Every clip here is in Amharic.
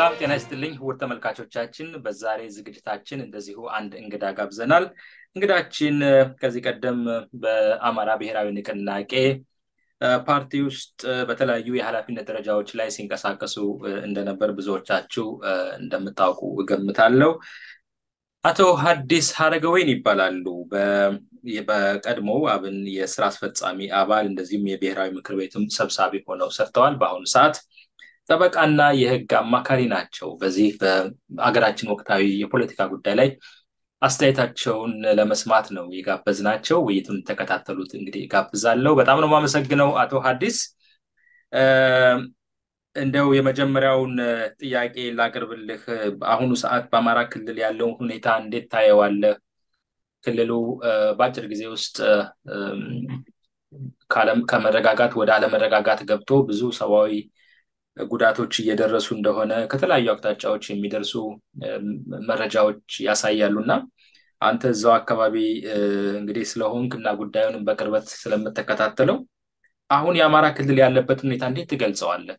ሰላም ጤና ይስጥልኝ ውድ ተመልካቾቻችን በዛሬ ዝግጅታችን እንደዚሁ አንድ እንግዳ ጋብዘናል እንግዳችን ከዚህ ቀደም በአማራ ብሔራዊ ንቅናቄ ፓርቲ ውስጥ በተለያዩ የኃላፊነት ደረጃዎች ላይ ሲንቀሳቀሱ እንደነበር ብዙዎቻችሁ እንደምታውቁ እገምታለሁ አቶ ሀዲስ ሀረገወይን ይባላሉ በቀድሞ አብን የስራ አስፈጻሚ አባል እንደዚሁም የብሔራዊ ምክር ቤትም ሰብሳቢ ሆነው ሰርተዋል በአሁኑ ሰዓት ጠበቃና የህግ አማካሪ ናቸው በዚህ በአገራችን ወቅታዊ የፖለቲካ ጉዳይ ላይ አስተያየታቸውን ለመስማት ነው የጋበዝ ናቸው ውይይቱን ተከታተሉት እንግዲህ ጋብዛለው በጣም ነው ማመሰግነው አቶ ሀዲስ እንደው የመጀመሪያውን ጥያቄ ላቅርብልህ በአሁኑ ሰዓት በአማራ ክልል ያለውን ሁኔታ እንዴት ታየዋለህ ክልሉ በአጭር ጊዜ ውስጥ ከመረጋጋት ወደ አለመረጋጋት ገብቶ ብዙ ሰብአዊ ጉዳቶች እየደረሱ እንደሆነ ከተለያዩ አቅጣጫዎች የሚደርሱ መረጃዎች ያሳያሉ እና አንተ እዛው አካባቢ እንግዲህ ስለሆንክ እና ጉዳዩንም በቅርበት ስለምትከታተለው አሁን የአማራ ክልል ያለበት ሁኔታ እንዴት ትገልጸዋለህ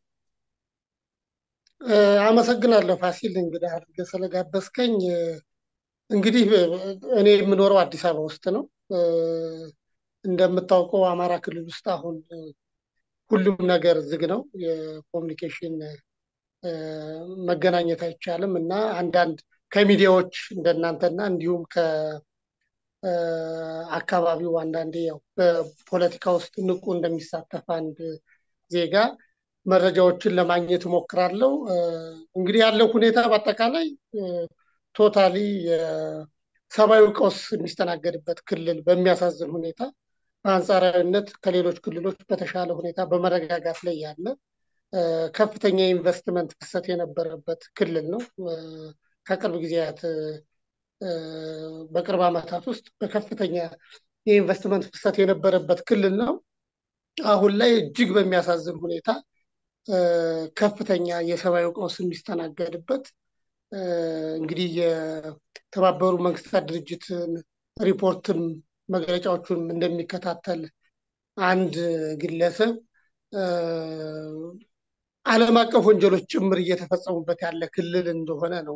አመሰግናለሁ ፋሲል እንግዲህ አድርገህ ስለጋበዝከኝ እንግዲህ እኔ የምኖረው አዲስ አበባ ውስጥ ነው እንደምታውቀው አማራ ክልል ውስጥ አሁን ሁሉም ነገር ዝግ ነው የኮሚኒኬሽን መገናኘት አይቻልም እና አንዳንድ ከሚዲያዎች እንደናንተና እንዲሁም ከአካባቢው አንዳንዴ ያው በፖለቲካ ውስጥ ንቁ እንደሚሳተፍ አንድ ዜጋ መረጃዎችን ለማግኘት እሞክራለሁ እንግዲህ ያለው ሁኔታ በአጠቃላይ ቶታሊ የሰብአዊ ቀውስ የሚስተናገድበት ክልል በሚያሳዝን ሁኔታ በአንጻራዊነት ከሌሎች ክልሎች በተሻለ ሁኔታ በመረጋጋት ላይ ያለ ከፍተኛ የኢንቨስትመንት ፍሰት የነበረበት ክልል ነው ከቅርብ ጊዜያት በቅርብ ዓመታት ውስጥ በከፍተኛ የኢንቨስትመንት ፍሰት የነበረበት ክልል ነው አሁን ላይ እጅግ በሚያሳዝን ሁኔታ ከፍተኛ የሰብአዊ ቀውስ የሚስተናገድበት እንግዲህ የተባበሩ መንግስታት ድርጅትን ሪፖርትም መግለጫዎቹን እንደሚከታተል አንድ ግለሰብ ዓለም አቀፍ ወንጀሎች ጭምር እየተፈጸሙበት ያለ ክልል እንደሆነ ነው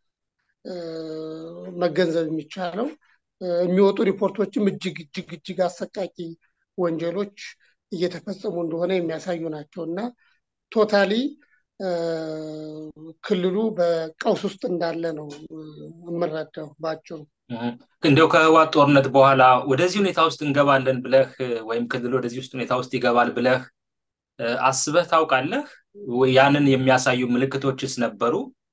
መገንዘብ የሚቻለው የሚወጡ ሪፖርቶችም እጅግ እጅግ እጅግ አሰቃቂ ወንጀሎች እየተፈጸሙ እንደሆነ የሚያሳዩ ናቸው እና ቶታሊ ክልሉ በቀውስ ውስጥ እንዳለ ነው የምረዳው ባጭሩ እንደው ከህዋት ጦርነት በኋላ ወደዚህ ሁኔታ ውስጥ እንገባለን ብለህ ወይም ክልል ወደዚህ ውስጥ ሁኔታ ውስጥ ይገባል ብለህ አስበህ ታውቃለህ ያንን የሚያሳዩ ምልክቶችስ ነበሩ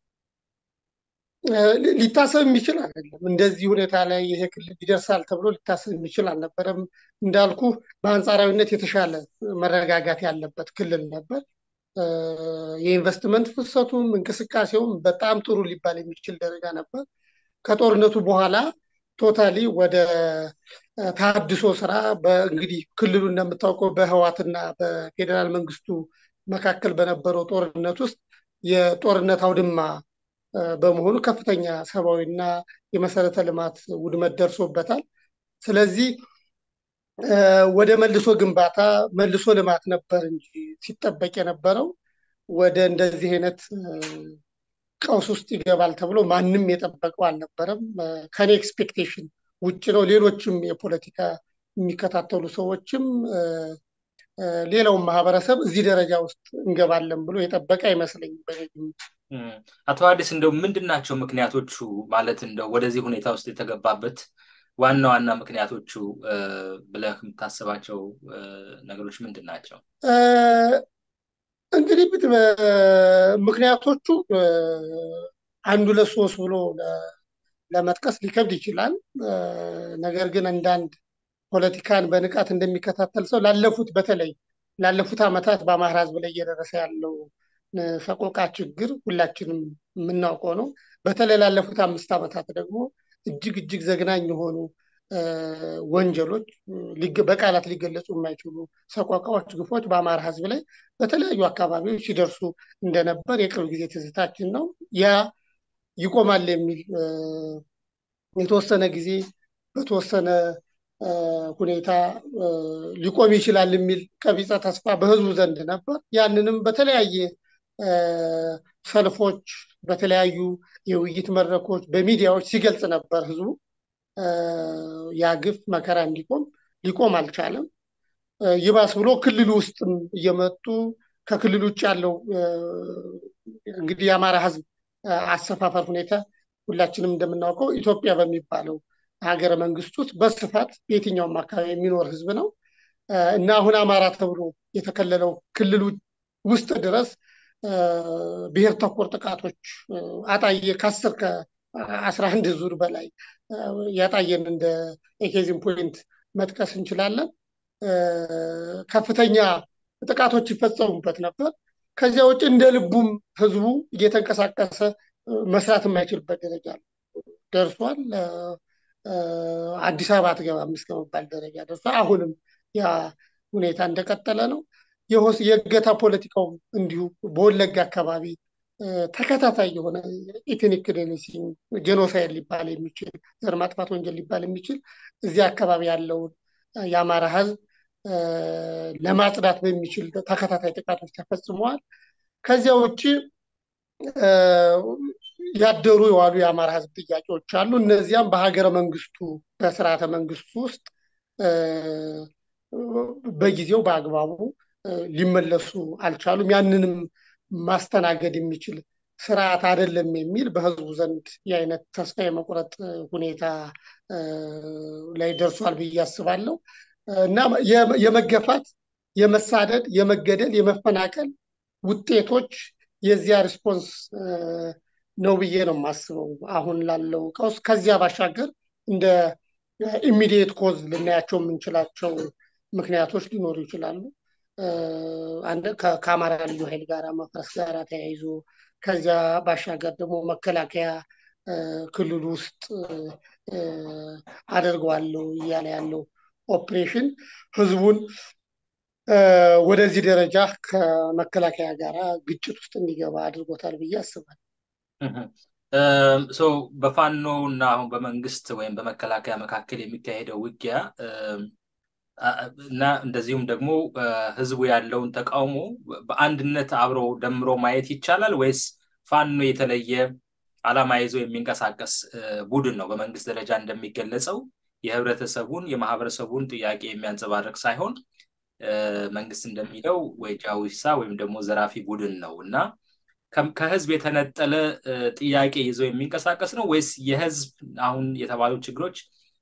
ሊታሰብ የሚችል አይደለም እንደዚህ ሁኔታ ላይ ይሄ ክልል ይደርሳል ተብሎ ሊታሰብ የሚችል አልነበረም እንዳልኩ በአንጻራዊነት የተሻለ መረጋጋት ያለበት ክልል ነበር የኢንቨስትመንት ፍሰቱም እንቅስቃሴውም በጣም ጥሩ ሊባል የሚችል ደረጃ ነበር ከጦርነቱ በኋላ ቶታሊ ወደ ታድሶ ስራ እንግዲህ ክልሉ እንደምታውቀው በህዋትና በፌዴራል መንግስቱ መካከል በነበረው ጦርነት ውስጥ የጦርነት አውድማ በመሆኑ ከፍተኛ ሰብአዊና የመሰረተ ልማት ውድመት ደርሶበታል ስለዚህ ወደ መልሶ ግንባታ መልሶ ልማት ነበር እንጂ ሲጠበቅ የነበረው ወደ እንደዚህ አይነት ቀውስ ውስጥ ይገባል ተብሎ ማንም የጠበቀው አልነበረም ከኔ ኤክስፔክቴሽን ውጭ ነው ሌሎችም የፖለቲካ የሚከታተሉ ሰዎችም ሌላውን ማህበረሰብ እዚህ ደረጃ ውስጥ እንገባለን ብሎ የጠበቀ አይመስለኝም በግምት አቶ አዲስ እንደው ምንድን ናቸው ምክንያቶቹ ማለት እንደው ወደዚህ ሁኔታ ውስጥ የተገባበት ዋና ዋና ምክንያቶቹ ብለህ የምታስባቸው ነገሮች ምንድን ናቸው እንግዲህ ምክንያቶቹ አንዱ ለሶስት ብሎ ለመጥቀስ ሊከብድ ይችላል ነገር ግን አንዳንድ ፖለቲካን በንቃት እንደሚከታተል ሰው ላለፉት በተለይ ላለፉት ዓመታት በአማራ ህዝብ ላይ እየደረሰ ያለው ሰቆቃ ችግር ሁላችንም የምናውቀው ነው በተለይ ላለፉት አምስት ዓመታት ደግሞ እጅግ እጅግ ዘግናኝ የሆኑ ወንጀሎች በቃላት ሊገለጹ የማይችሉ ሰቆቃዎች ግፎች በአማራ ህዝብ ላይ በተለያዩ አካባቢዎች ሲደርሱ እንደነበር የቅርብ ጊዜ ትዝታችን ነው ያ ይቆማል የሚል የተወሰነ ጊዜ በተወሰነ ሁኔታ ሊቆም ይችላል የሚል ቀቢፀ ተስፋ በህዝቡ ዘንድ ነበር ያንንም በተለያየ ሰልፎች፣ በተለያዩ የውይይት መድረኮች፣ በሚዲያዎች ሲገልጽ ነበር ህዝቡ ያ ግፍ መከራ እንዲቆም ሊቆም አልቻለም። ይባስ ብሎ ክልል ውስጥም እየመጡ ከክልል ውጭ ያለው እንግዲህ የአማራ ህዝብ አሰፋፈር ሁኔታ ሁላችንም እንደምናውቀው ኢትዮጵያ በሚባለው ሀገረ መንግስት ውስጥ በስፋት በየትኛውም አካባቢ የሚኖር ህዝብ ነው እና አሁን አማራ ተብሎ የተከለለው ክልል ውስጥ ድረስ ብሔር ተኮር ጥቃቶች አጣየ ከአስር ከአስራ አንድ ዙር በላይ ያጣየን እንደ ኤኬዚም ፖይንት መጥቀስ እንችላለን። ከፍተኛ ጥቃቶች ይፈጸሙበት ነበር። ከዚያ ውጭ እንደ ልቡም ህዝቡ እየተንቀሳቀሰ መስራት የማይችልበት ደረጃ ደርሷል። አዲስ አበባ አትገባም እስከመባል ደረጃ ደርሷል። አሁንም ያ ሁኔታ እንደቀጠለ ነው። የእገታ ፖለቲካው እንዲሁ በወለጋ አካባቢ ተከታታይ የሆነ ኢትኒክ ክሊንሲንግ ጄኖሳይድ ሊባል የሚችል ዘር ማጥፋት ወንጀል ሊባል የሚችል እዚያ አካባቢ ያለውን የአማራ ህዝብ ለማጽዳት በሚችል ተከታታይ ጥቃቶች ተፈጽመዋል። ከዚያ ውጭ ያደሩ የዋሉ የአማራ ህዝብ ጥያቄዎች አሉ። እነዚያም በሀገረ መንግስቱ በስርዓተ መንግስቱ ውስጥ በጊዜው በአግባቡ ሊመለሱ አልቻሉም። ያንንም ማስተናገድ የሚችል ስርዓት አይደለም የሚል በህዝቡ ዘንድ የአይነት ተስፋ የመቁረጥ ሁኔታ ላይ ደርሷል ብዬ አስባለሁ እና የመገፋት፣ የመሳደድ፣ የመገደል፣ የመፈናቀል ውጤቶች የዚያ ሪስፖንስ ነው ብዬ ነው የማስበው አሁን ላለው ቀውስ። ከዚያ ባሻገር እንደ ኢሚዲየት ኮዝ ልናያቸው የምንችላቸው ምክንያቶች ሊኖሩ ይችላሉ። ከአማራ ልዩ ኃይል ጋር መፍረስ ጋር ተያይዞ ከዚያ ባሻገር ደግሞ መከላከያ ክልል ውስጥ አደርገዋለሁ እያለ ያለው ኦፕሬሽን ህዝቡን ወደዚህ ደረጃ ከመከላከያ ጋር ግጭት ውስጥ እንዲገባ አድርጎታል ብዬ አስባለሁ። በፋኖ እና አሁን በመንግስት ወይም በመከላከያ መካከል የሚካሄደው ውጊያ እና እንደዚሁም ደግሞ ህዝቡ ያለውን ተቃውሞ በአንድነት አብሮ ደምሮ ማየት ይቻላል ወይስ ፋኖ የተለየ ዓላማ ይዞ የሚንቀሳቀስ ቡድን ነው? በመንግስት ደረጃ እንደሚገለጸው የህብረተሰቡን የማህበረሰቡን ጥያቄ የሚያንጸባርቅ ሳይሆን መንግስት እንደሚለው ወይ ጃዊሳ ወይም ደግሞ ዘራፊ ቡድን ነው እና ከህዝብ የተነጠለ ጥያቄ ይዞ የሚንቀሳቀስ ነው ወይስ የህዝብ አሁን የተባሉ ችግሮች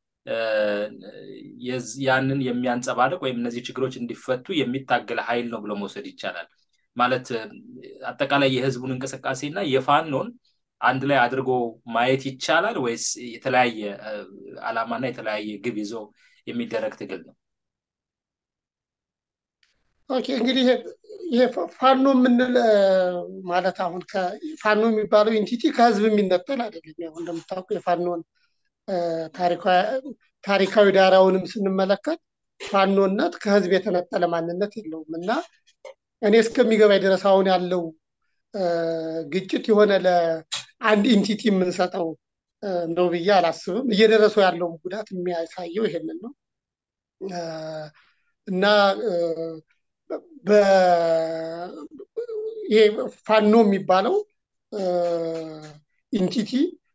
ያንን የሚያንጸባርቅ ወይም እነዚህ ችግሮች እንዲፈቱ የሚታገል ኃይል ነው ብሎ መውሰድ ይቻላል? ማለት አጠቃላይ የህዝቡን እንቅስቃሴ እና የፋኖን አንድ ላይ አድርጎ ማየት ይቻላል ወይስ የተለያየ ዓላማና የተለያየ ግብ ይዞ የሚደረግ ትግል ነው? ኦኬ እንግዲህ ይሄ ፋኖ የምንል ማለት አሁን ፋኖ የሚባለው ኢንቲቲ ከህዝብ የሚነጠል አይደለም። ያው እንደምታውቀው የፋኖን ታሪካዊ ዳራውንም ስንመለከት ፋኖነት ከህዝብ የተነጠለ ማንነት የለውም እና እኔ እስከሚገባኝ ድረስ አሁን ያለው ግጭት የሆነ ለአንድ ኢንቲቲ የምንሰጠው ነው ብዬ አላስብም። እየደረሰው ያለውን ጉዳት የሚያሳየው ይሄንን ነው እና ይሄ ፋኖ የሚባለው ኢንቲቲ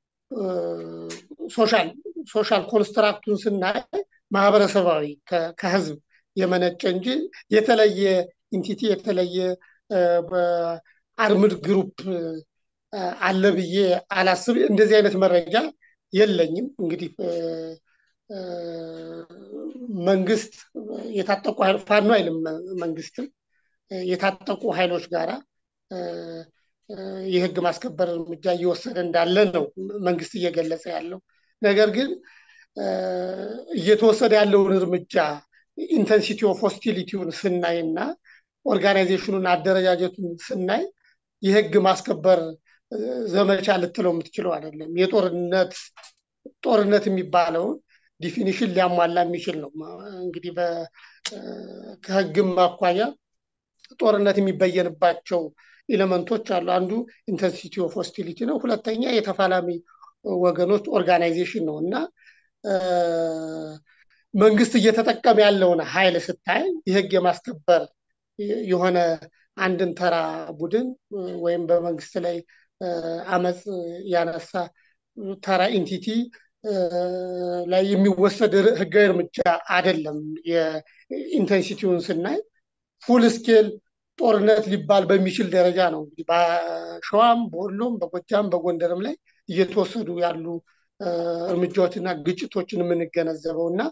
ሶሻል ሶሻል ኮንስትራክቱን ስናይ ማህበረሰባዊ ከህዝብ የመነጨ እንጂ የተለየ ኢንቲቲ የተለየ አርምድ ግሩፕ አለ ብዬ አላስብ። እንደዚህ አይነት መረጃ የለኝም። እንግዲህ መንግስት የታጠቁ ፋኖ አይልም መንግስትም የታጠቁ ኃይሎች ጋራ የህግ ማስከበር እርምጃ እየወሰደ እንዳለ ነው መንግስት እየገለጸ ያለው። ነገር ግን እየተወሰደ ያለውን እርምጃ ኢንተንሲቲ ኦፍ ሆስቲሊቲውን ስናይ እና ኦርጋናይዜሽኑን አደረጃጀቱን ስናይ የህግ ማስከበር ዘመቻ ልትለው የምትችለው አይደለም። የጦርነት ጦርነት የሚባለውን ዲፊኒሽን ሊያሟላ የሚችል ነው። እንግዲህ ከህግም አኳያ ጦርነት የሚበየንባቸው ኤሌመንቶች አሉ። አንዱ ኢንተንሲቲ ኦፍ ሆስቲሊቲ ነው። ሁለተኛ የተፋላሚ ወገኖች ኦርጋናይዜሽን ነው እና መንግስት እየተጠቀመ ያለውን ኃይል ስታይ የህግ የማስከበር የሆነ አንድን ተራ ቡድን ወይም በመንግስት ላይ አመፅ ያነሳ ተራ ኢንቲቲ ላይ የሚወሰድ ህጋዊ እርምጃ አይደለም። የኢንቴንሲቲውን ስናይ ፉል ስኬል ጦርነት ሊባል በሚችል ደረጃ ነው እንግዲህ በሸዋም፣ በወሎም፣ በጎጃም፣ በጎንደርም ላይ እየተወሰዱ ያሉ እርምጃዎችና ግጭቶችን የምንገነዘበው እና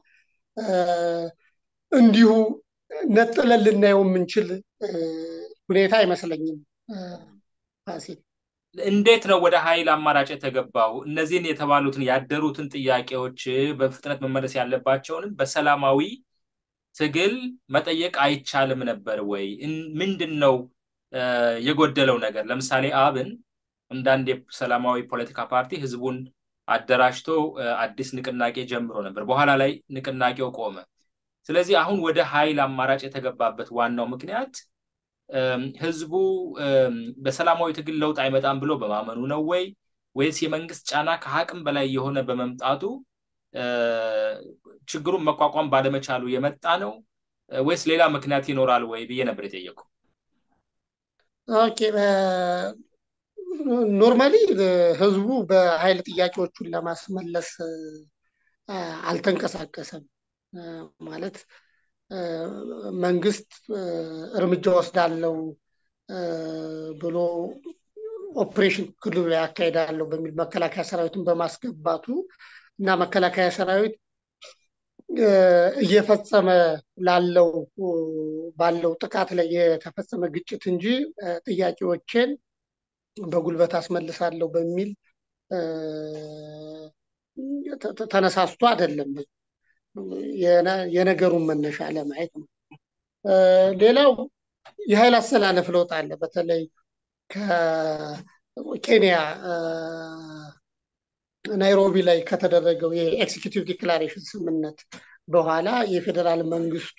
እንዲሁ ነጥለን ልናየው የምንችል ሁኔታ አይመስለኝም። ፋሲል እንዴት ነው ወደ ኃይል አማራጭ የተገባው? እነዚህን የተባሉትን ያደሩትን ጥያቄዎች በፍጥነት መመለስ ያለባቸውንም በሰላማዊ ትግል መጠየቅ አይቻልም ነበር ወይ? ምንድን ነው የጎደለው ነገር? ለምሳሌ አብን እንዳንድ የሰላማዊ ፖለቲካ ፓርቲ ህዝቡን አደራጅቶ አዲስ ንቅናቄ ጀምሮ ነበር። በኋላ ላይ ንቅናቄው ቆመ። ስለዚህ አሁን ወደ ኃይል አማራጭ የተገባበት ዋናው ምክንያት ህዝቡ በሰላማዊ ትግል ለውጥ አይመጣም ብሎ በማመኑ ነው ወይ ወይስ የመንግስት ጫና ከአቅም በላይ የሆነ በመምጣቱ ችግሩን መቋቋም ባለመቻሉ የመጣ ነው ወይስ ሌላ ምክንያት ይኖራል ወይ ብዬ ነበር የጠየቁ። ኦኬ ኖርማሊ ህዝቡ በኃይል ጥያቄዎቹን ለማስመለስ አልተንቀሳቀሰም። ማለት መንግስት እርምጃ ወስዳለው ብሎ ኦፕሬሽን ክልሉ ላይ ያካሄዳለሁ በሚል መከላከያ ሰራዊትን በማስገባቱ እና መከላከያ ሰራዊት እየፈጸመ ላለው ባለው ጥቃት ላይ የተፈጸመ ግጭት እንጂ ጥያቄዎችን በጉልበት አስመልሳለሁ በሚል ተነሳስቶ አይደለም። የነገሩን መነሻ ለማየት ነው። ሌላው የኃይል አሰላለፍ ለውጥ አለ። በተለይ ከኬንያ ናይሮቢ ላይ ከተደረገው የኤክሲኪዩቲቭ ዲክላሬሽን ስምምነት በኋላ የፌዴራል መንግስቱ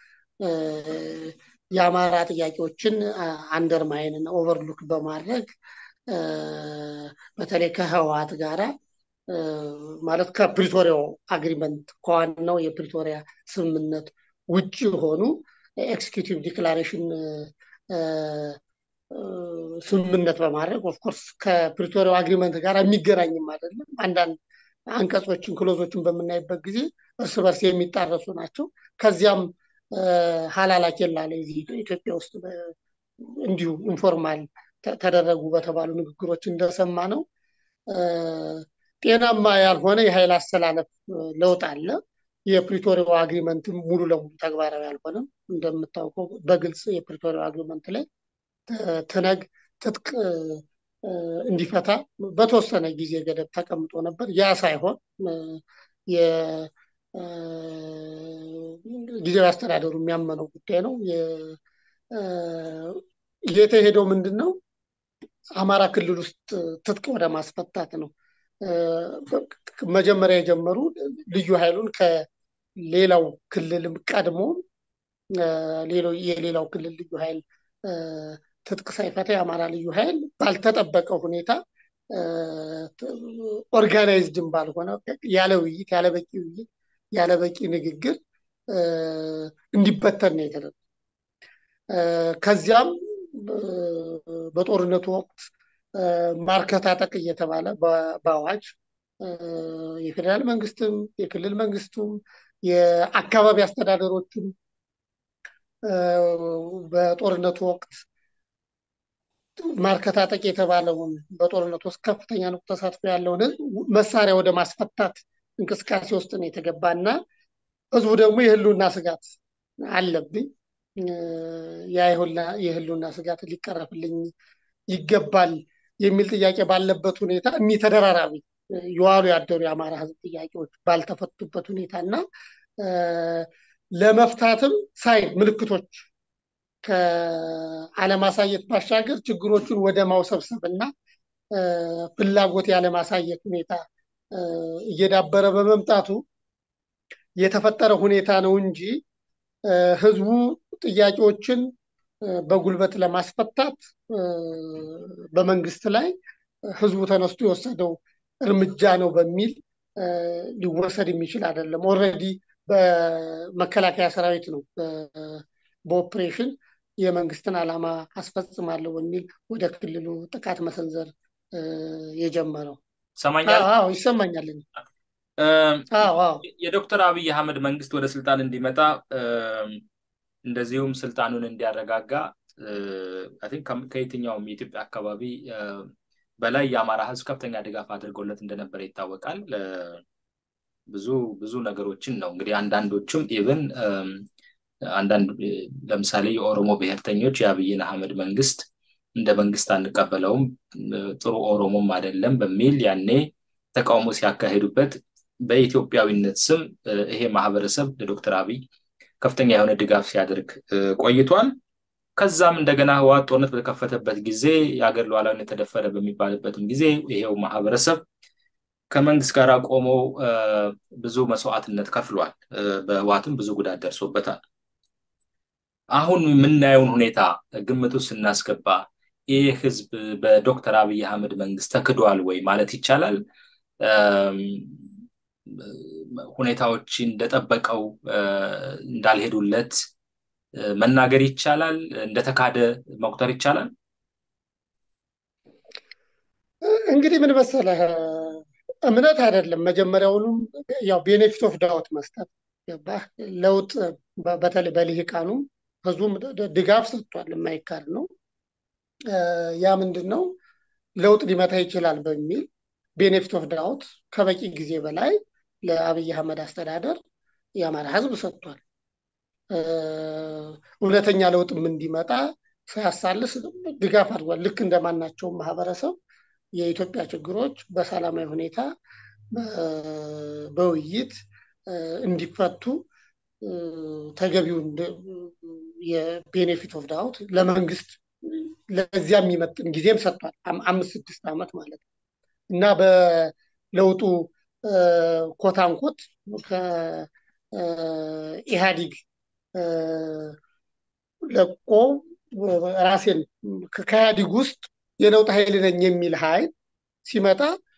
የአማራ ጥያቄዎችን አንደርማይንን ኦቨርሉክ በማድረግ በተለይ ከህወሓት ጋራ ማለት ከፕሪቶሪያው አግሪመንት ከዋናው የፕሪቶሪያ ስምምነት ውጭ የሆኑ ኤክስኪዩቲቭ ዲክላሬሽን ስምምነት በማድረግ ኦፍኮርስ ከፕሪቶሪያው አግሪመንት ጋር የሚገናኝም አይደለም። አንዳንድ አንቀጾችን ክሎዞችን በምናይበት ጊዜ እርስ በርስ የሚጣረሱ ናቸው። ከዚያም ሀላላ ኬላ ላይ እዚህ ኢትዮጵያ ውስጥ እንዲሁ ኢንፎርማል ተደረጉ በተባሉ ንግግሮች እንደሰማ ነው ጤናማ ያልሆነ የኃይል አስተላለፍ ለውጥ አለ። የፕሪቶሪያው አግሪመንትም ሙሉ ለሙሉ ተግባራዊ አልሆነም። እንደምታውቀው በግልጽ የፕሪቶሪያው አግሪመንት ላይ ትነግ ትጥቅ እንዲፈታ በተወሰነ ጊዜ ገደብ ተቀምጦ ነበር። ያ ሳይሆን ጊዜያዊ አስተዳደሩ የሚያመነው ጉዳይ ነው። የተሄደው ምንድን ነው? አማራ ክልል ውስጥ ትጥቅ ወደ ማስፈታት ነው። መጀመሪያ የጀመሩ ልዩ ኃይሉን ከሌላው ክልልም ቀድሞ የሌላው ክልል ልዩ ኃይል ትጥቅ ሳይፈታ የአማራ ልዩ ኃይል ባልተጠበቀ ሁኔታ ኦርጋናይዝድም ባልሆነ ያለ ውይይት፣ ያለ በቂ ውይይት፣ ያለ በቂ ንግግር እንዲበተን ነው የተደረገው። ከዚያም በጦርነቱ ወቅት ማርከታጠቅ እየተባለ በአዋጅ የፌዴራል መንግስትም የክልል መንግስቱም የአካባቢ አስተዳደሮችም በጦርነቱ ወቅት ማርከታጠቅ የተባለውን በጦርነቱ ውስጥ ከፍተኛ ነው ተሳትፎ ያለውን ህዝብ መሳሪያ ወደ ማስፈታት እንቅስቃሴ ውስጥ ነው የተገባ እና ህዝቡ ደግሞ የህልውና ስጋት አለብኝ የህልውና ስጋት ሊቀረፍልኝ ይገባል የሚል ጥያቄ ባለበት ሁኔታ እኒህ ተደራራቢ የዋሉ ያደሩ የአማራ ህዝብ ጥያቄዎች ባልተፈቱበት ሁኔታ እና ለመፍታትም ሳይ ምልክቶች ከአለማሳየት ባሻገር ችግሮቹን ወደ ማውሰብሰብ እና ፍላጎት ያለማሳየት ሁኔታ እየዳበረ በመምጣቱ የተፈጠረ ሁኔታ ነው እንጂ ህዝቡ ጥያቄዎችን በጉልበት ለማስፈታት በመንግስት ላይ ህዝቡ ተነስቶ የወሰደው እርምጃ ነው በሚል ሊወሰድ የሚችል አይደለም። ኦልሬዲ በመከላከያ ሰራዊት ነው በኦፕሬሽን የመንግስትን ዓላማ አስፈጽማለሁ በሚል ወደ ክልሉ ጥቃት መሰንዘር የጀመረው። ሰማኛል አዎ ይሰማኛል። አዎ አዎ የዶክተር አብይ አህመድ መንግስት ወደ ስልጣን እንዲመጣ እንደዚሁም ስልጣኑን እንዲያረጋጋ ከየትኛውም የኢትዮጵያ አካባቢ በላይ የአማራ ህዝብ ከፍተኛ ድጋፍ አድርጎለት እንደነበረ ይታወቃል። ብዙ ብዙ ነገሮችን ነው እንግዲህ አንዳንዶቹም ኢቭን አንዳንድ ለምሳሌ የኦሮሞ ብሔርተኞች የአብይን አህመድ መንግስት እንደ መንግስት አንቀበለውም፣ ጥሩ ኦሮሞም አይደለም በሚል ያኔ ተቃውሞ ሲያካሂዱበት በኢትዮጵያዊነት ስም ይሄ ማህበረሰብ ለዶክተር አብይ ከፍተኛ የሆነ ድጋፍ ሲያደርግ ቆይቷል። ከዛም እንደገና ህወሓት ጦርነት በተከፈተበት ጊዜ የሀገር ሉዓላዊነት ተደፈረ በሚባልበትም ጊዜ ይሄው ማህበረሰብ ከመንግስት ጋር ቆሞ ብዙ መስዋዕትነት ከፍሏል። በህወሓትም ብዙ ጉዳት ደርሶበታል። አሁን የምናየውን ሁኔታ ግምቱ ስናስገባ ይህ ህዝብ በዶክተር አብይ አህመድ መንግስት ተክዷል ወይ ማለት ይቻላል? ሁኔታዎች እንደጠበቀው እንዳልሄዱለት መናገር ይቻላል? እንደተካደ መቁጠር ይቻላል? እንግዲህ ምን መሰለህ፣ እምነት አይደለም መጀመሪያውኑም ያው ቤኔፊት ኦፍ ዳውት መስጠት ገባህ። ለውጥ በተለይ በልሂቃኑ ህዝቡም ድጋፍ ሰጥቷል፣ የማይካድ ነው። ያ ምንድን ነው ለውጥ ሊመታ ይችላል በሚል ቤኔፊት ኦፍ ዳውት ከበቂ ጊዜ በላይ ለአብይ አህመድ አስተዳደር የአማራ ህዝብ ሰጥቷል። እውነተኛ ለውጥም እንዲመጣ ሳያሳልስ ድጋፍ አድርጓል። ልክ እንደማናቸውም ማህበረሰብ የኢትዮጵያ ችግሮች በሰላማዊ ሁኔታ በውይይት እንዲፈቱ ተገቢውን የቤኔፊት ኦፍ ዳውት ለመንግስት ለዚያ የሚመጥን ጊዜም ሰጥቷል። አምስት ስድስት ዓመት ማለት ነው እና በለውጡ ኮታንኮት ከኢህአዲግ ለቆ ራሴን ከኢህአዲግ ውስጥ የለውጥ ኃይል ነኝ የሚል ኃይል ሲመጣ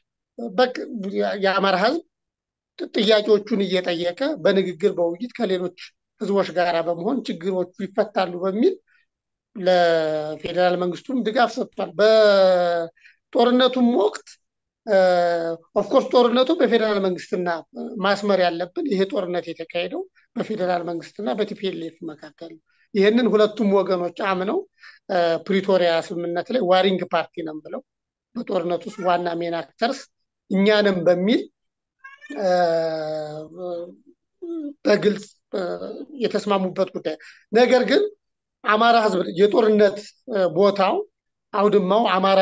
የአማራ ህዝብ ጥያቄዎቹን እየጠየቀ በንግግር በውይይት ከሌሎች ህዝቦች ጋር በመሆን ችግሮቹ ይፈታሉ በሚል ለፌዴራል መንግስቱም ድጋፍ ሰጥቷል። በጦርነቱም ወቅት ኦፍኮርስ ጦርነቱ በፌዴራል መንግስትና ማስመር ያለብን ይሄ ጦርነት የተካሄደው በፌዴራል መንግስትና በቲፒኤልኤፍ መካከል ነው። ይህንን ሁለቱም ወገኖች አምነው ፕሪቶሪያ ስምምነት ላይ ዋሪንግ ፓርቲ ነን ብለው በጦርነት ውስጥ ዋና ሜን አክተርስ እኛንም በሚል በግልጽ የተስማሙበት ጉዳይ ነገር ግን አማራ ህዝብ የጦርነት ቦታው አውድማው አማራ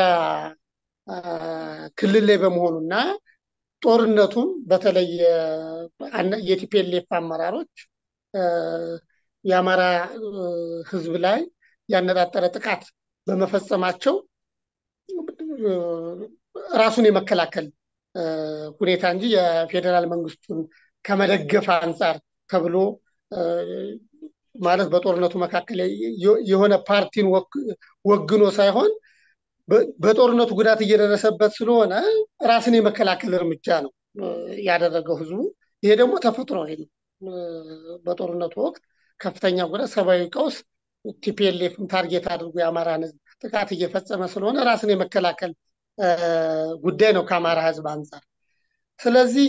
ክልል ላይ በመሆኑና ጦርነቱም በተለይ የቲፒኤልኤፍ አመራሮች የአማራ ህዝብ ላይ ያነጣጠረ ጥቃት በመፈጸማቸው ራሱን የመከላከል ሁኔታ እንጂ የፌዴራል መንግስቱን ከመደገፍ አንጻር ተብሎ ማለት በጦርነቱ መካከል የሆነ ፓርቲን ወግኖ ሳይሆን በጦርነቱ ጉዳት እየደረሰበት ስለሆነ ራስን የመከላከል እርምጃ ነው ያደረገው ህዝቡ። ይሄ ደግሞ ተፈጥሯዊ ነው። በጦርነቱ ወቅት ከፍተኛ ጉዳት፣ ሰብአዊ ቀውስ ቲፒኤልኤፍን ታርጌት አድርጎ የአማራን ህዝብ ጥቃት እየፈጸመ ስለሆነ ራስን የመከላከል ጉዳይ ነው ከአማራ ህዝብ አንጻር። ስለዚህ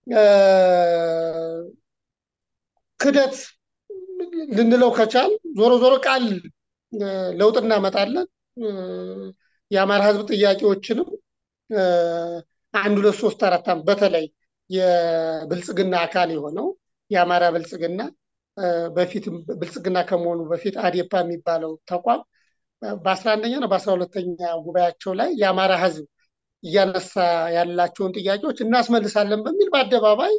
ክደት ልንለው ከቻል ዞሮ ዞሮ ቃል ለውጥ እናመጣለን የአማራ ህዝብ ጥያቄዎችንም አንድ ሁለት ሶስት አራት ዓመት በተለይ የብልጽግና አካል የሆነው የአማራ ብልጽግና በፊት ብልጽግና ከመሆኑ በፊት አዴፓ የሚባለው ተቋም በአስራ አንደኛ ነው በአስራ ሁለተኛ ጉባኤያቸው ላይ የአማራ ህዝብ እያነሳ ያላቸውን ጥያቄዎች እናስመልሳለን በሚል በአደባባይ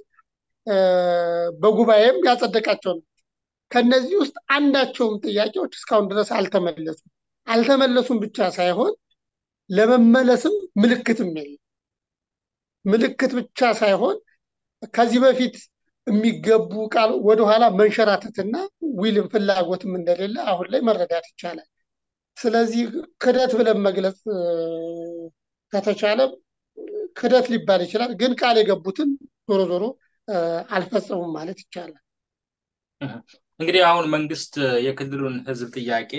በጉባኤም ያጸደቃቸው ነው። ከነዚህ ውስጥ አንዳቸውም ጥያቄዎች እስካሁን ድረስ አልተመለሱም። አልተመለሱም ብቻ ሳይሆን ለመመለስም ምልክትም የለም። ምልክት ብቻ ሳይሆን ከዚህ በፊት የሚገቡ ቃል ወደኋላ መንሸራተትና ዊልም ፍላጎትም እንደሌለ አሁን ላይ መረዳት ይቻላል። ስለዚህ ክደት ብለን መግለጽ ከተቻለ ክደት ሊባል ይችላል። ግን ቃል የገቡትን ዞሮ ዞሮ አልፈጸሙም ማለት ይቻላል። እንግዲህ አሁን መንግስት የክልሉን ህዝብ ጥያቄ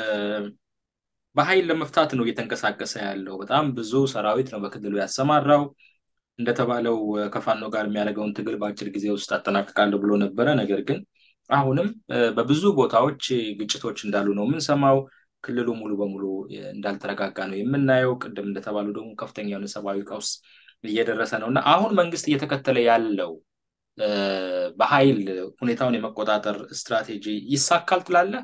በኃይል ለመፍታት ነው እየተንቀሳቀሰ ያለው። በጣም ብዙ ሰራዊት ነው በክልሉ ያሰማራው። እንደተባለው ከፋኖ ጋር የሚያደርገውን ትግል በአጭር ጊዜ ውስጥ አጠናቅቃለሁ ብሎ ነበረ። ነገር ግን አሁንም በብዙ ቦታዎች ግጭቶች እንዳሉ ነው የምንሰማው። ክልሉ ሙሉ በሙሉ እንዳልተረጋጋ ነው የምናየው። ቅድም እንደተባሉ ደግሞ ከፍተኛ የሆነ ሰብአዊ ቀውስ እየደረሰ ነው እና አሁን መንግስት እየተከተለ ያለው በኃይል ሁኔታውን የመቆጣጠር ስትራቴጂ ይሳካል ትላለህ?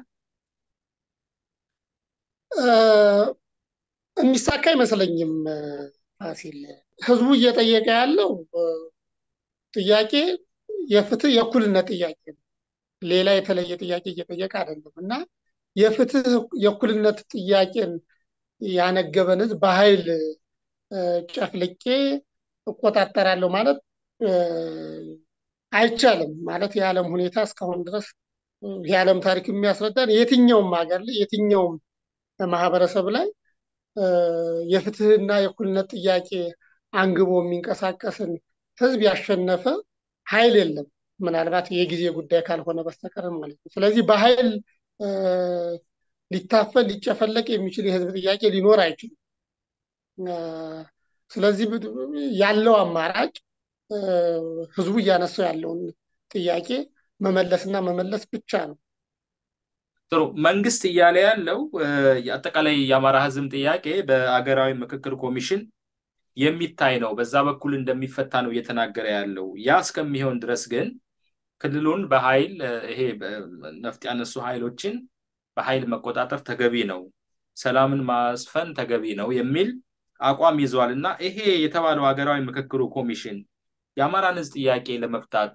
የሚሳካ አይመስለኝም ፋሲል። ህዝቡ እየጠየቀ ያለው ጥያቄ የፍትህ የእኩልነት ጥያቄ ነው። ሌላ የተለየ ጥያቄ እየጠየቀ አይደለም እና የፍትህ የእኩልነት ጥያቄን ያነገበን ህዝብ በኃይል ጨፍልቄ እቆጣጠራለሁ ማለት አይቻልም። ማለት የዓለም ሁኔታ እስካሁን ድረስ የዓለም ታሪክ የሚያስረዳን የትኛውም ሀገር ላይ የትኛውም ማህበረሰብ ላይ የፍትህና የእኩልነት ጥያቄ አንግቦ የሚንቀሳቀስን ህዝብ ያሸነፈ ኃይል የለም። ምናልባት የጊዜ ጉዳይ ካልሆነ በስተቀር ማለት ነው። ስለዚህ በኃይል ሊታፈን ሊጨፈለቅ የሚችል የህዝብ ጥያቄ ሊኖር አይችልም። ስለዚህ ያለው አማራጭ ህዝቡ እያነሳው ያለውን ጥያቄ መመለስና መመለስ ብቻ ነው። ጥሩ። መንግስት እያለ ያለው አጠቃላይ የአማራ ህዝብ ጥያቄ በአገራዊ ምክክር ኮሚሽን የሚታይ ነው፣ በዛ በኩል እንደሚፈታ ነው እየተናገረ ያለው። ያ እስከሚሆን ድረስ ግን ክልሉን በኃይል ይሄ ነፍጥ ያነሱ ኃይሎችን በኃይል መቆጣጠር ተገቢ ነው፣ ሰላምን ማስፈን ተገቢ ነው የሚል አቋም ይዘዋል እና ይሄ የተባለው ሀገራዊ ምክክሩ ኮሚሽን የአማራን ህዝብ ጥያቄ ለመፍታት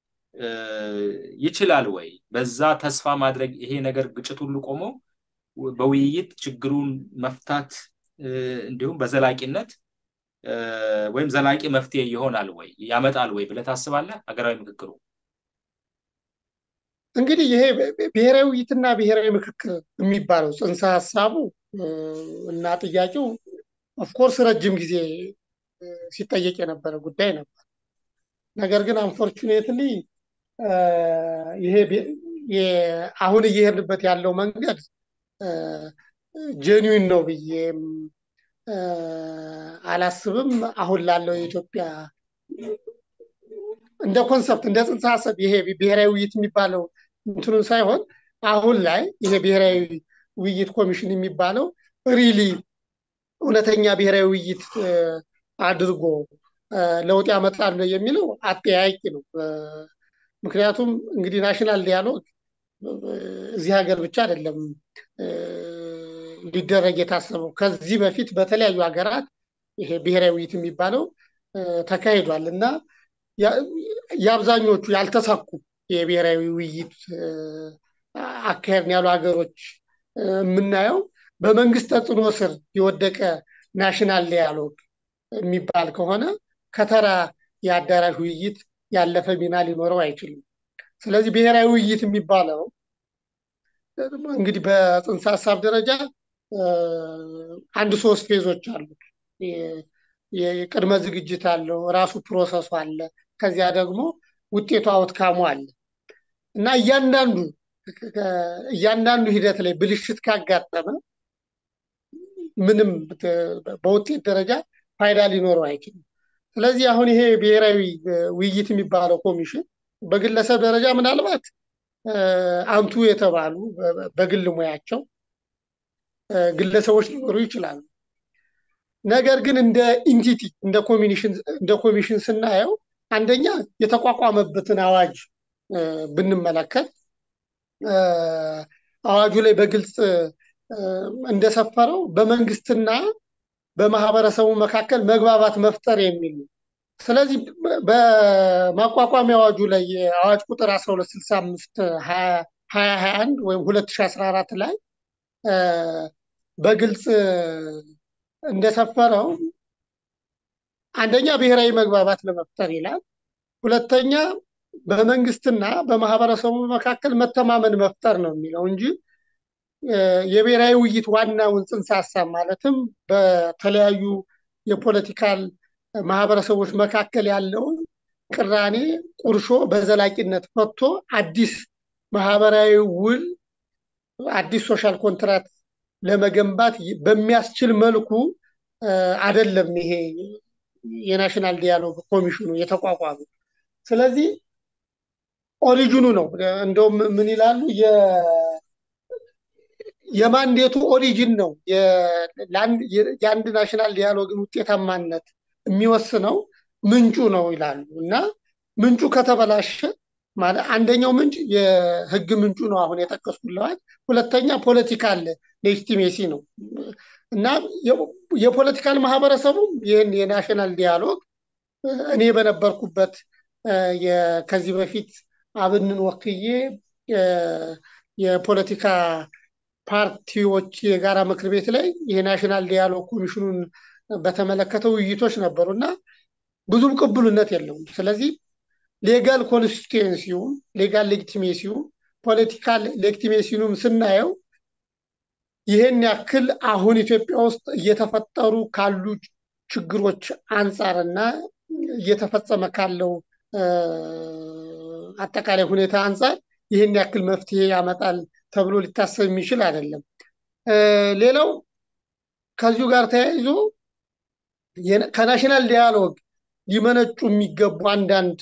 ይችላል ወይ? በዛ ተስፋ ማድረግ ይሄ ነገር ግጭት ሁሉ ቆሞ በውይይት ችግሩን መፍታት እንዲሁም በዘላቂነት ወይም ዘላቂ መፍትሄ ይሆናል ወይ ያመጣል ወይ ብለህ ታስባለህ? ሀገራዊ ምክክሩ እንግዲህ ይሄ ብሔራዊ ውይይትና ብሔራዊ ምክክር የሚባለው ጽንሰ ሀሳቡ እና ጥያቄው ኦፍኮርስ ረጅም ጊዜ ሲጠየቅ የነበረ ጉዳይ ነበር። ነገር ግን አንፎርቹኔትሊ ይሄ አሁን እየሄድንበት ያለው መንገድ ጄኒዊን ነው ብዬም አላስብም። አሁን ላለው የኢትዮጵያ እንደ ኮንሰፕት እንደ ጽንሰ ሀሳብ ይሄ ብሔራዊ ውይይት የሚባለው እንትኑን ሳይሆን አሁን ላይ ይሄ ብሔራዊ ውይይት ኮሚሽን የሚባለው ሪሊ እውነተኛ ብሔራዊ ውይይት አድርጎ ለውጥ ያመጣል የሚለው አጠያቂ ነው። ምክንያቱም እንግዲህ ናሽናል ዲያሎግ እዚህ ሀገር ብቻ አይደለም ሊደረግ የታሰበው። ከዚህ በፊት በተለያዩ ሀገራት ይሄ ብሔራዊ ውይይት የሚባለው ተካሂዷል እና የአብዛኞቹ ያልተሳኩ የብሔራዊ ውይይት አካሄድን ያሉ ሀገሮች የምናየው በመንግስት ተጽዕኖ ስር የወደቀ ናሽናል ዲያሎግ የሚባል ከሆነ ከተራ የአዳራሽ ውይይት ያለፈ ሚና ሊኖረው አይችልም። ስለዚህ ብሔራዊ ውይይት የሚባለው እንግዲህ በጽንሰ ሀሳብ ደረጃ አንድ ሶስት ፌዞች አሉት። የቅድመ ዝግጅት አለው፣ ራሱ ፕሮሰሱ አለ፣ ከዚያ ደግሞ ውጤቱ አውትካሙ አለ እና እያንዳንዱ እያንዳንዱ ሂደት ላይ ብልሽት ካጋጠመ ምንም በውጤት ደረጃ ፋይዳ ሊኖረው አይችልም። ስለዚህ አሁን ይሄ ብሔራዊ ውይይት የሚባለው ኮሚሽን በግለሰብ ደረጃ ምናልባት አንቱ የተባሉ በግል ሙያቸው ግለሰቦች ሊኖሩ ይችላሉ። ነገር ግን እንደ ኢንቲቲ እንደ ኮሚሽን ስናየው አንደኛ የተቋቋመበትን አዋጅ ብንመለከት አዋጁ ላይ በግልጽ እንደሰፈረው በመንግስትና በማህበረሰቡ መካከል መግባባት መፍጠር የሚል ነው። ስለዚህ በማቋቋሚያ አዋጁ ላይ የአዋጅ ቁጥር 1265 2021 ወይም 2014 ላይ በግልጽ እንደሰፈረው አንደኛ ብሔራዊ መግባባት ለመፍጠር ይላል። ሁለተኛ በመንግስትና በማህበረሰቡ መካከል መተማመን መፍጠር ነው የሚለው እንጂ የብሔራዊ ውይይት ዋናውን ጽንሰ ሀሳብ ማለትም በተለያዩ የፖለቲካል ማህበረሰቦች መካከል ያለውን ቅራኔ ቁርሾ በዘላቂነት ፈቶ አዲስ ማህበራዊ ውል አዲስ ሶሻል ኮንትራት ለመገንባት በሚያስችል መልኩ አይደለም ይሄ የናሽናል ዲያሎግ ኮሚሽኑ የተቋቋመ። ስለዚህ ኦሪጂኑ ነው። እንደውም ምን ይላሉ የማንዴቱ ኦሪጂን ነው የአንድ ናሽናል ዲያሎግን ውጤታማነት የሚወስነው ምንጩ ነው ይላሉ እና ምንጩ ከተበላሸ ማለት አንደኛው ምንጭ የህግ ምንጩ ነው አሁን የጠቀስኩልህ። ሁለተኛ ፖለቲካል ሌጂቲሜሲ ነው እና የፖለቲካል ማህበረሰቡም ይህን የናሽናል ዲያሎግ እኔ በነበርኩበት ከዚህ በፊት አብንን ወክዬ የፖለቲካ ፓርቲዎች የጋራ ምክር ቤት ላይ የናሽናል ዲያሎግ ኮሚሽኑን በተመለከተ ውይይቶች ነበሩ እና ብዙም ቅቡልነት የለውም። ስለዚህ ሌጋል ኮንስቲቱንሲውም ሌጋል ሌጊቲሜሲውም ፖለቲካል ሌጊቲሜሲውም ስናየው ይህን ያክል አሁን ኢትዮጵያ ውስጥ እየተፈጠሩ ካሉ ችግሮች አንጻርና እየተፈጸመ ካለው አጠቃላይ ሁኔታ አንጻር ይህን ያክል መፍትሄ ያመጣል ተብሎ ሊታሰብ የሚችል አይደለም። ሌላው ከዚሁ ጋር ተያይዞ ከናሽናል ዲያሎግ ሊመነጩ የሚገቡ አንዳንድ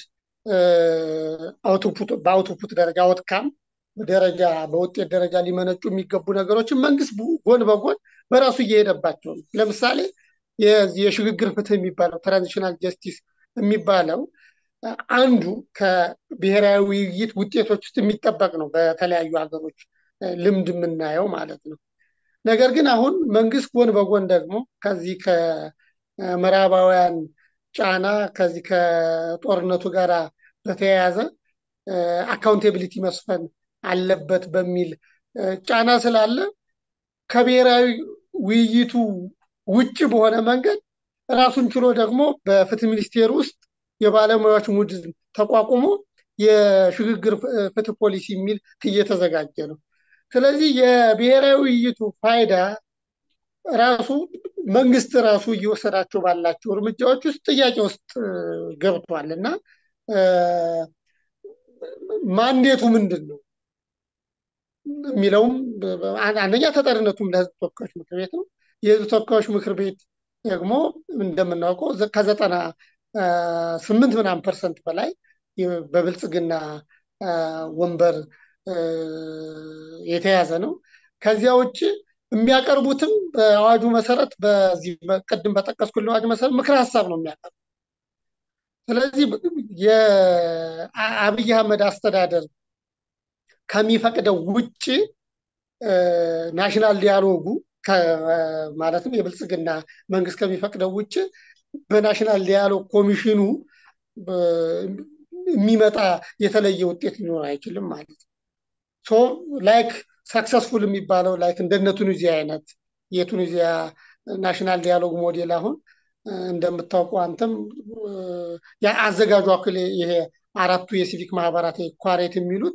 በአውትፑት ደረጃ አውትካም ደረጃ በውጤት ደረጃ ሊመነጩ የሚገቡ ነገሮችን መንግስት ጎን በጎን በራሱ እየሄደባቸው ነው። ለምሳሌ የሽግግር ፍትህ የሚባለው ትራንዚሽናል ጀስቲስ የሚባለው አንዱ ከብሔራዊ ውይይት ውጤቶች ውስጥ የሚጠበቅ ነው። በተለያዩ ሀገሮች ልምድ የምናየው ማለት ነው። ነገር ግን አሁን መንግስት ጎን በጎን ደግሞ ከዚህ ከምዕራባውያን ጫና ከዚህ ከጦርነቱ ጋር በተያያዘ አካውንቴቢሊቲ መስፈን አለበት በሚል ጫና ስላለ ከብሔራዊ ውይይቱ ውጭ በሆነ መንገድ ራሱን ችሎ ደግሞ በፍትህ ሚኒስቴር ውስጥ የባለሙያዎች ቡድን ተቋቁሞ የሽግግር ፍትህ ፖሊሲ የሚል እየተዘጋጀ ነው። ስለዚህ የብሔራዊ ውይይቱ ፋይዳ ራሱ መንግስት ራሱ እየወሰዳቸው ባላቸው እርምጃዎች ውስጥ ጥያቄ ውስጥ ገብቷል እና ማንዴቱ ምንድን ነው የሚለውም አንደኛ ተጠሪነቱም ለህዝብ ተወካዮች ምክር ቤት ነው። የህዝብ ተወካዮች ምክር ቤት ደግሞ እንደምናውቀው ከዘጠና ስምንት ምናምን ፐርሰንት በላይ በብልጽግና ወንበር የተያዘ ነው። ከዚያ ውጭ የሚያቀርቡትም በአዋጁ መሰረት በዚህ ቅድም በጠቀስኩልህ አዋጅ መሰረት ምክር ሀሳብ ነው የሚያቀርቡ። ስለዚህ የአብይ አህመድ አስተዳደር ከሚፈቅደው ውጭ ናሽናል ዲያሎጉ ማለትም የብልጽግና መንግስት ከሚፈቅደው ውጭ በናሽናል ዲያሎግ ኮሚሽኑ የሚመጣ የተለየ ውጤት ሊኖር አይችልም ማለት ነው። ሶ ላይክ ሰክሰስፉል የሚባለው ላይክ እንደነ ቱኒዚያ አይነት የቱኒዚያ ናሽናል ዲያሎግ ሞዴል አሁን እንደምታውቁ አንተም አዘጋጁ አክል ይሄ አራቱ የሲቪክ ማህበራት ኳሬት የሚሉት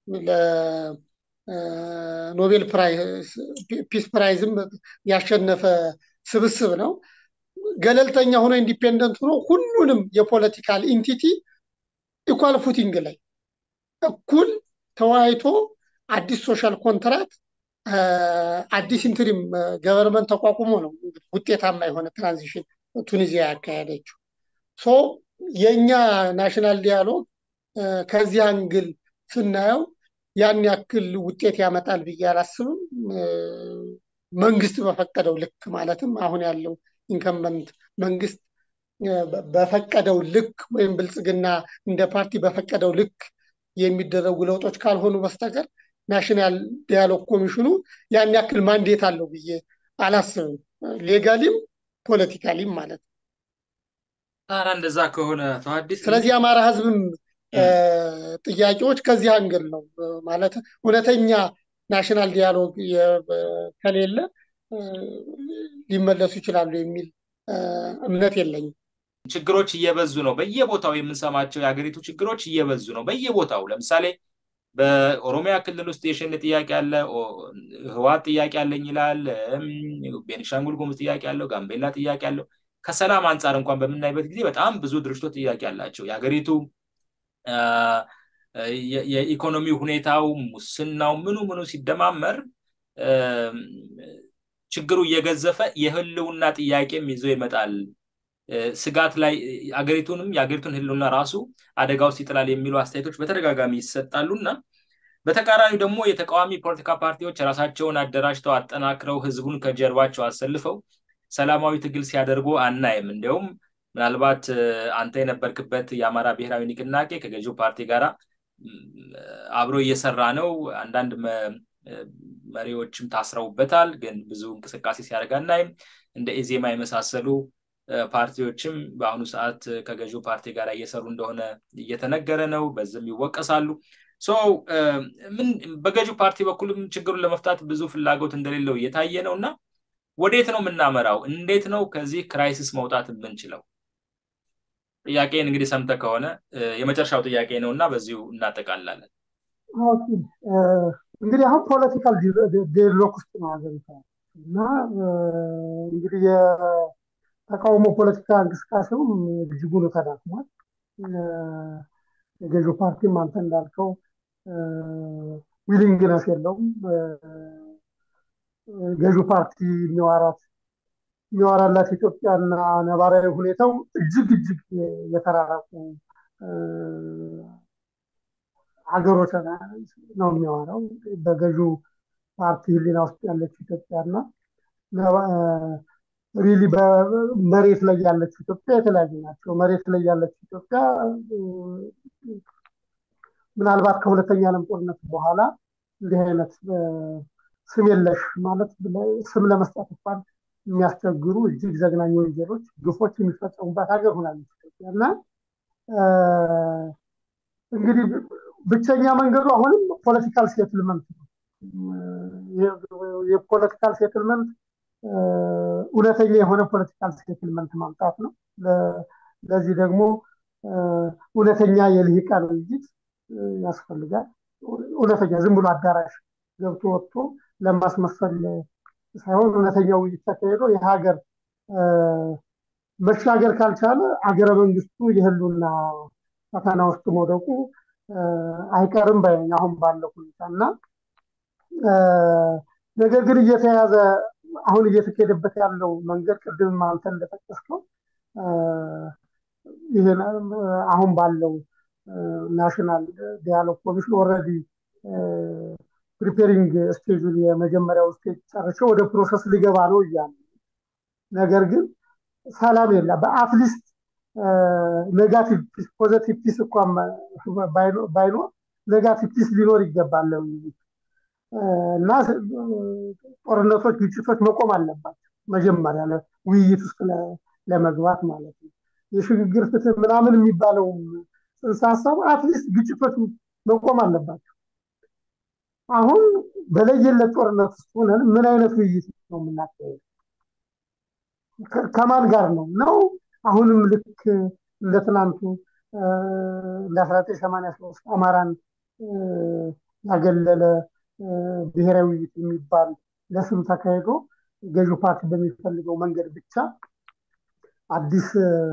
ለኖቤል ፒስ ፕራይዝም ያሸነፈ ስብስብ ነው። ገለልተኛ ሆኖ ኢንዲፔንደንት ሆኖ ሁሉንም የፖለቲካል ኢንቲቲ ኢኳል ፉቲንግ ላይ እኩል ተወያይቶ አዲስ ሶሻል ኮንትራት አዲስ ኢንትሪም ገቨርንመንት ተቋቁሞ ነው ውጤታማ የሆነ ትራንዚሽን ቱኒዚያ ያካሄደችው። ሶ የእኛ ናሽናል ዲያሎግ ከዚህ አንግል ስናየው ያን ያክል ውጤት ያመጣል ብዬ አላስብም። መንግስት በፈቀደው ልክ ማለትም አሁን ያለው ኢንከምበንት መንግስት በፈቀደው ልክ ወይም ብልጽግና እንደ ፓርቲ በፈቀደው ልክ የሚደረጉ ለውጦች ካልሆኑ በስተቀር ናሽናል ዲያሎግ ኮሚሽኑ ያን ያክል ማንዴት አለው ብዬ አላስብም። ሌጋሊም ፖለቲካሊም ማለት ነው። ታዲያ እንደዛ ከሆነ ተሐዲስ ስለዚህ የአማራ ህዝብም ጥያቄዎች ከዚህ አንግል ነው ማለት እውነተኛ ናሽናል ዲያሎግ ከሌለ ሊመለሱ ይችላሉ የሚል እምነት የለኝም። ችግሮች እየበዙ ነው። በየቦታው የምንሰማቸው የሀገሪቱ ችግሮች እየበዙ ነው። በየቦታው ለምሳሌ በኦሮሚያ ክልል ውስጥ የሸኔ ጥያቄ አለ፣ ህወሓት ጥያቄ አለኝ ይላል፣ ቤኒሻንጉል ጉሙዝ ጥያቄ አለው፣ ጋምቤላ ጥያቄ አለው። ከሰላም አንጻር እንኳን በምናይበት ጊዜ በጣም ብዙ ድርጅቶች ጥያቄ አላቸው። የሀገሪቱ የኢኮኖሚ ሁኔታው፣ ሙስናው፣ ምኑ ምኑ ሲደማመር ችግሩ እየገዘፈ የህልውና ጥያቄም ይዞ ይመጣል። ስጋት ላይ አገሪቱንም የአገሪቱን ህልውና ራሱ አደጋ ውስጥ ይጥላል የሚሉ አስተያየቶች በተደጋጋሚ ይሰጣሉ እና በተቃራኒው ደግሞ የተቃዋሚ ፖለቲካ ፓርቲዎች ራሳቸውን አደራጅተው አጠናክረው ህዝቡን ከጀርባቸው አሰልፈው ሰላማዊ ትግል ሲያደርጉ አናይም። እንዲያውም ምናልባት አንተ የነበርክበት የአማራ ብሔራዊ ንቅናቄ ከገዢው ፓርቲ ጋር አብሮ እየሰራ ነው። አንዳንድ መሪዎችም ታስረውበታል፣ ግን ብዙ እንቅስቃሴ ሲያደርግ አናይም። እንደ ኢዜማ የመሳሰሉ ፓርቲዎችም በአሁኑ ሰዓት ከገዢው ፓርቲ ጋር እየሰሩ እንደሆነ እየተነገረ ነው። በዚህም ይወቀሳሉ። ምን በገዢው ፓርቲ በኩልም ችግሩን ለመፍታት ብዙ ፍላጎት እንደሌለው እየታየ ነው እና ወዴት ነው የምናመራው? እንዴት ነው ከዚህ ክራይሲስ መውጣት የምንችለው? ጥያቄን እንግዲህ ሰምተህ ከሆነ የመጨረሻው ጥያቄ ነው እና በዚሁ እናጠቃላለን። እንግዲህ አሁን ፖለቲካል ዴድሎክ ውስጥ ነው ሀገሪቷ እና እንግዲህ የተቃውሞ ፖለቲካ እንቅስቃሴውም እጅጉን ተዳክሟል። የገዢው ፓርቲም አንተ እንዳልከው ዊሊንግነስ የለውም። ገዢው ፓርቲ የሚዋራት የሚዋራላት ኢትዮጵያና ነባራዊ ሁኔታው እጅግ እጅግ የተራራቁ ሀገሮች ነው የሚያወራው። በገዢው ፓርቲ ህሊና ውስጥ ያለች ኢትዮጵያና ሪሊ በመሬት ላይ ያለች ኢትዮጵያ የተለያዩ ናቸው። መሬት ላይ ያለች ኢትዮጵያ ምናልባት ከሁለተኛ ዓለም ጦርነት በኋላ እንዲህ አይነት ስም የለሽ ማለት ስም ለመስጠት እንኳን የሚያስቸግሩ እጅግ ዘግናኝ ወንጀሎች፣ ግፎች የሚፈጸሙባት ሀገር ሆናለች ኢትዮጵያ እና እንግዲህ ብቸኛ መንገዱ አሁንም ፖለቲካል ሴትልመንት ነው። የፖለቲካል ሴትልመንት እውነተኛ የሆነ ፖለቲካል ሴትልመንት ማምጣት ነው። ለዚህ ደግሞ እውነተኛ የልሂቃን ውይይት ያስፈልጋል። እውነተኛ ዝም ብሎ አዳራሽ ገብቶ ወጥቶ ለማስመሰል ሳይሆን እውነተኛ ውይይት ተካሄዶ የሀገር መሻገር ካልቻለ አገረ መንግስቱ የህሉና ፈተና ውስጥ መውደቁ አይቀርም ባይነኝ አሁን ባለው ሁኔታ እና ነገር ግን እየተያዘ አሁን እየተካሄደበት ያለው መንገድ ቅድም አንተ እንደጠቀስከው ይህን አሁን ባለው ናሽናል ዲያሎግ ኮሚሽን ኦልሬዲ ፕሪፔሪንግ ስቴጁን የመጀመሪያው ስቴጅ ጨርሼ ወደ ፕሮሰስ ሊገባ ነው እያለ ነገር ግን ሰላም የለ በአትሊስት ኔጋቲቭ ፒስ ፖዘቲቭ ፒስ እንኳን ባይኖር ኔጋቲቭ ፒስ ሊኖር ይገባል ውይይት እና ጦርነቶች፣ ግጭቶች መቆም አለባቸው መጀመሪያ ውይይት ውስጥ ለመግባት ማለት ነው። የሽግግር ፍትህ ምናምን የሚባለው ጽንሰ ሀሳብ አትሊስት ግጭቶች መቆም አለባቸው። አሁን በለየለት ጦርነት ውስጥ ሆነን ምን አይነት ውይይት ነው የምናካሄደው? ከማን ጋር ነው ነው አሁንም ልክ እንደ ትናንቱ እንደ አስራ ዘጠኝ ሰማንያ ሶስት አማራን ያገለለ ብሔራዊ ውይይት የሚባል ለስም ተካሂዶ ገዢው ፓርቲ በሚፈልገው መንገድ ብቻ አዲስ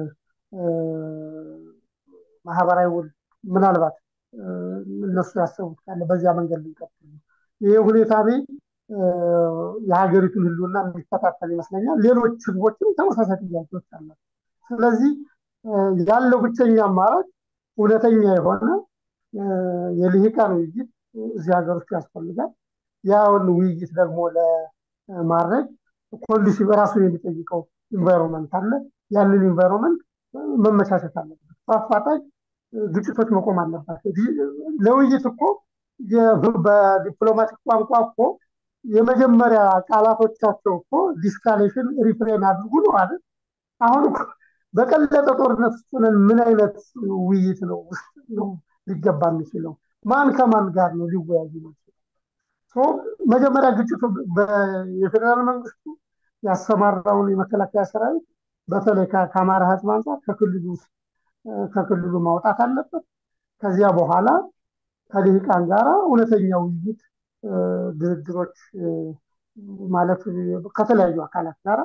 ማህበራዊ ውል ምናልባት እነሱ ያሰቡት ካለ በዚያ መንገድ ልንቀጥል ነው። ይህ ሁኔታ እኔ የሀገሪቱን ህልውና የሚከታተል ይመስለኛል። ሌሎች ህዝቦችም ተመሳሳይ ጥያቄዎች አላቸው። ስለዚህ ያለው ብቸኛ አማራጭ እውነተኛ የሆነ የልሂቃን ውይይት እዚህ ሀገር ውስጥ ያስፈልጋል። ያውን ውይይት ደግሞ ለማድረግ ኮንዲሽን ራሱን የሚጠይቀው ኢንቫይሮንመንት አለ። ያንን ኢንቫይሮንመንት መመቻቸት አለበት። በአፋጣኝ ግጭቶች መቆም አለባቸው። ለውይይት እኮ በዲፕሎማቲክ ቋንቋ እኮ የመጀመሪያ ቃላቶቻቸው እኮ ዲስካሌሽን ሪፍሬን አድርጉ ነው አይደል? አሁን በቀለጠ ጦርነት ውስጥ ሆነን ምን አይነት ውይይት ነው ውስጥ ነው ሊገባ የሚችለው? ማን ከማን ጋር ነው ሊወያዩ ነው? መጀመሪያ ግጭቱ የፌዴራል መንግስቱ ያሰማራውን የመከላከያ ሰራዊት በተለይ ከአማራ ህዝብ አንጻር ከክልሉ ውስጥ ከክልሉ ማውጣት አለበት። ከዚያ በኋላ ከልሂቃን ጋራ እውነተኛ ውይይት፣ ድርድሮች ማለት ከተለያዩ አካላት ጋራ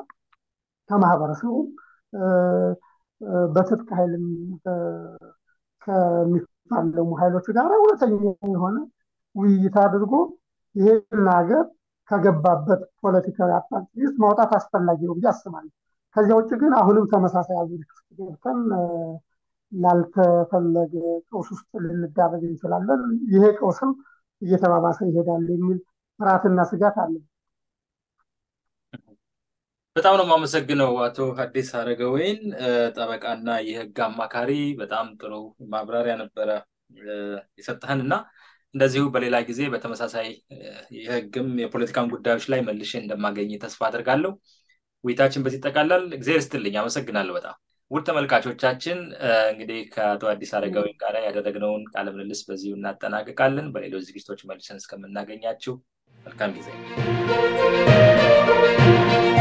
ከማህበረሰቡ በትጥቅ ኃይልም የሚፋለሙ ኃይሎች ጋር እውነተኛ የሆነ ውይይት አድርጎ ይህን ሀገር ከገባበት ፖለቲካዊ አጣብቂ ውስጥ ማውጣት አስፈላጊ ነው ብዬ አስባለሁ። ከዚያ ውጭ ግን አሁንም ተመሳሳይ አዙሪት ውስጥ ገብተን ላልተፈለገ ቀውስ ውስጥ ልንዳረግ እንችላለን። ይሄ ቀውስም እየተባባሰ ይሄዳል የሚል ፍርሃትና ስጋት አለ። በጣም ነው የማመሰግነው አቶ ሐዲስ አረጋወይን ጠበቃና የህግ አማካሪ። በጣም ጥሩ ማብራሪያ ነበረ የሰጠህን እና እንደዚሁ በሌላ ጊዜ በተመሳሳይ የህግም የፖለቲካን ጉዳዮች ላይ መልሼ እንደማገኝ ተስፋ አድርጋለሁ። ውይይታችን በዚህ ይጠቃላል። እግዚአብሔር ይስጥልኝ። አመሰግናለሁ በጣም ውድ ተመልካቾቻችን እንግዲህ ከአቶ አዲስ አረጋወይን ጋር ያደረግነውን ቃለ ምልልስ በዚሁ እናጠናቅቃለን። በሌሎች ዝግጅቶች መልሰን እስከምናገኛችሁ መልካም ጊዜ